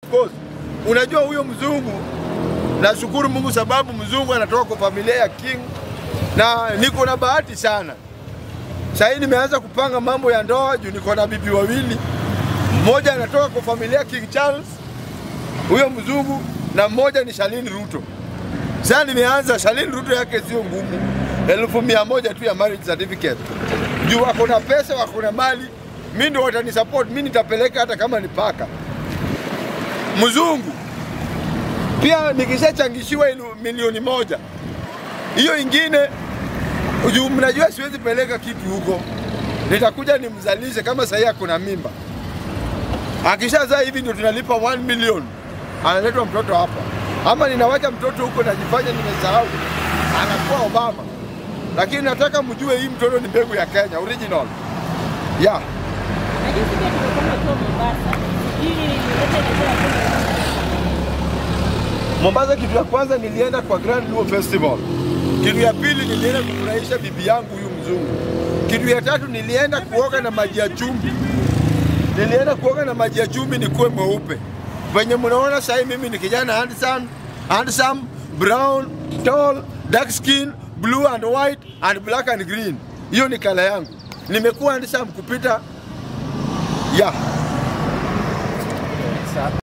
course, unajua huyo mzungu, nashukuru Mungu sababu mzungu anatoka kwa familia ya king, na niko na bahati sana. Sasa hii nimeanza kupanga mambo ya ndoa juu niko na bibi wawili, mmoja anatoka kwa familia ya King Charles, huyo mzungu, na mmoja ni Shalini Ruto. Sasa nimeanza, Shalini Ruto yake sio ngumu, elfu mia moja tu ya marriage certificate, juu wako na pesa, wako na mali, mi ndio watani support, mi nitapeleka hata kama ni paka mzungu. Pia nikishachangishiwa ilu- milioni moja, hiyo ingine juu mnajua siwezi peleka kitu huko, nitakuja nimzalishe kama sahii ako na mimba. Akishazaa hivi ndio tunalipa 1 million, analetwa mtoto hapa, ama ninawacha mtoto huko najifanya nimesahau, anakuwa Obama. Lakini nataka mjue hii mtoto ni mbegu ya Kenya original, yeah. Najua pia tumekuwa kwa Mombasa. Sijui yote inaweza Mombasa, kitu ya kwanza nilienda kwa Grand Luo Festival. Kitu ya pili nilienda kufurahisha bibi yangu huyu mzungu. Kitu ya tatu nilienda kuoga na maji ya chumvi. Nilienda kuoga na maji ya chumvi nikuwe mweupe. Venye mnaona sasa mimi ni kijana handsome, handsome, brown, tall, dark skin, blue and white and black and green. Hiyo ni kala yangu. Nimekuwa handsome kupita yeah.